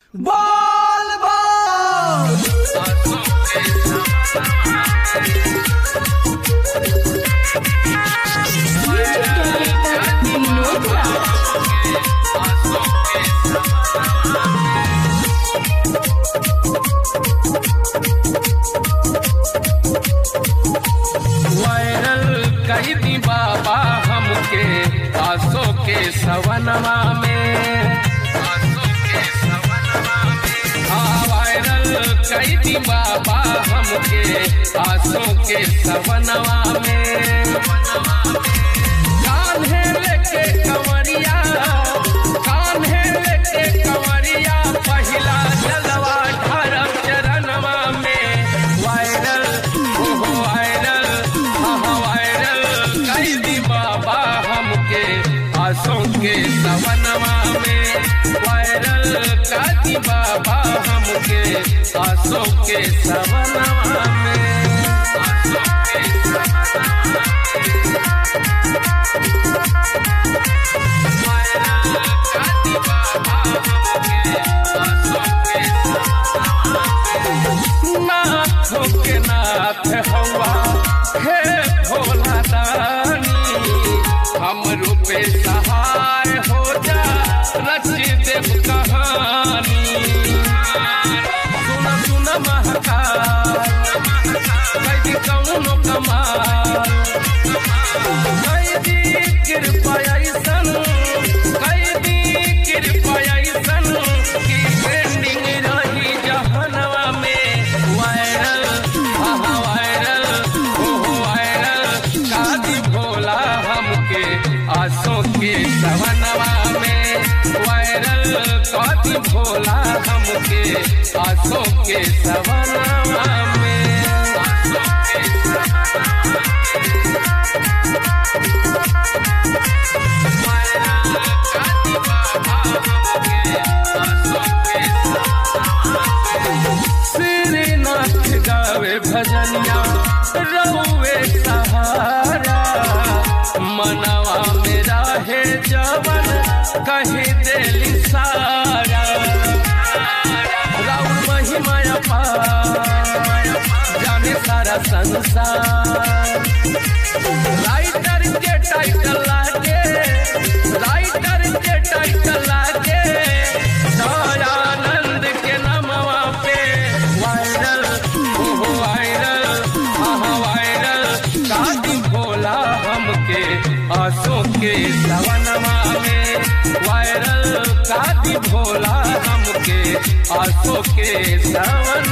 बोल बोल वायरल कही दी बाबा हमके आसो के सवनवा में आसो के सवनवा में हाँ वायरल कही दी बाबा हमके आसो के सवनवा में कान्हे लेके कंवरिया कान्हे लेके कंवरिया पहिला जलवा ढारब चरणवा में वायरल ओहो वायरल हाँ वायरल कई दी बाबा हमके आसों के सवनवा में वायरल कई बाबा हमके आसों के सवनवा में आसों के सवनवा नाथों के नाथ हवा हे भोला दानी हम रूपे सहाय हो जा रच देव कहानी सुन सुन महकाल कैदी कौनो कमाल कैदी कृपा ऐसन कैदी कृपा ऐसन की ट्रेंडिंग रही जहनवा में वायरल आहा वायरल ओहो वायरल कादी भोला हमके आसों के सवनवा में वायरल कादी भोला हमके आसों के सवनवा में आसों के श्रीनाथ गावे भजनिया रहुए सहारा मनवा मेरा है जवन कही दिल सारा राउर महिमा अपार जाने सारा संसार राइटर के टाइटल लागे राइटर के टाइटल लागे दयानंद के नमवा पे वायरल ओहो वायरल आहा वायरल कादी भोला हमके आंसू के सवनवा में वायरल कादी भोला हमके आंसू के सवन